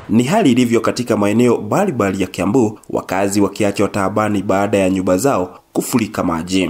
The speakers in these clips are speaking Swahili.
Ni hali ilivyo katika maeneo mbalimbali ya Kiambu, wakazi wakiachwa taabani baada ya nyumba zao kufurika maji.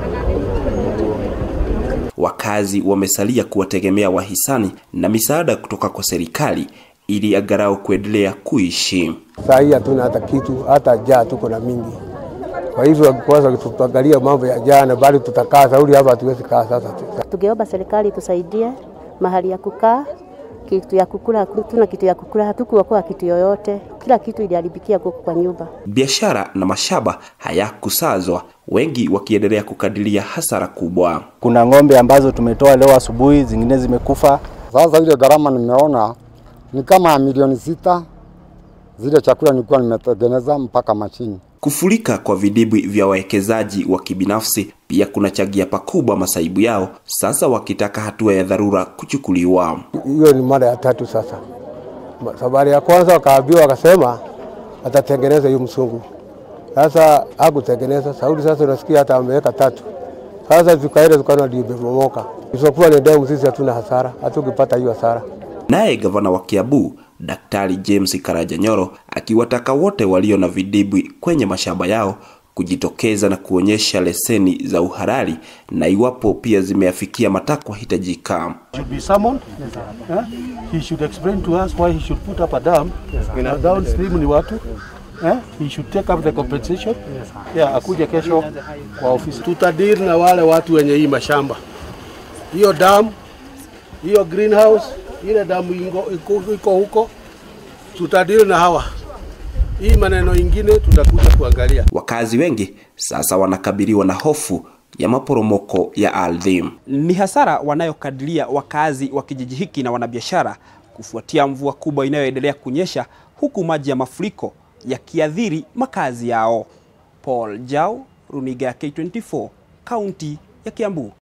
Wakazi wamesalia kuwategemea wahisani na misaada kutoka kwa serikali ili angalau kuendelea kuishi. Saa hii hatuna hata kitu, hata jaa tuko na mingi. Kwa hivyo kwanza tutaangalia mambo ya jana, bali tutakaa sauli hapa, hatuwezi kaa sasa. Tungeomba serikali tusaidie mahali ya kukaa, kitu ya kukula, hatuna kitu ya kukula, hatukuokoa kitu yoyote, kila kitu iliharibikia huko kwa nyumba. Biashara na mashamba hayakusazwa, wengi wakiendelea kukadiria hasara kubwa. Kuna ng'ombe ambazo tumetoa leo asubuhi, zingine zimekufa. Sasa ile gharama nimeona ni kama milioni sita, zile chakula nilikuwa nimetengeneza mpaka mashini. Kufurika kwa vidibwi vya wawekezaji wa kibinafsi pia kunachangia pakubwa masaibu yao, sasa wakitaka hatua ya dharura kuchukuliwa. Hiyo ni mara ya tatu sasa. Safari ya kwanza wakaambiwa, wakasema atatengeneza hiyo msungu. Sasa hakutengeneza. Saudi sasa unasikia hata ameweka tatu. Sasa tukaenda tukaona ndio imebomoka. Isipokuwa ni demu, sisi hatuna hasara, hatukipata hiyo hasara. Naye gavana wa Kiambu Daktari James Karajanyoro akiwataka wote walio na vidibwi kwenye mashamba yao kujitokeza na kuonyesha leseni za uhalali na iwapo pia zimeafikia matakwa hitajika. should be summoned. Eh? He should explain to us why he should put up a dam. Na downstream ni watu. Eh? He should take up the compensation. Yeah, akuje kesho kwa ofisi. Tutadiri na wale watu wenye hii mashamba. Hiyo dam, hiyo greenhouse, ile damu ingo- iko iko huko. Tutadiri na hawa. Hii maneno ingine tutakuja kuangalia. Wakazi wengi sasa wanakabiliwa na hofu ya maporomoko ya ardhi. Ni hasara wanayokadiria wakazi wa kijiji hiki na wanabiashara kufuatia mvua kubwa inayoendelea kunyesha huku maji ya mafuriko yakiathiri makazi yao. Paul Jao, Runiga ya K24, kaunti ya Kiambu.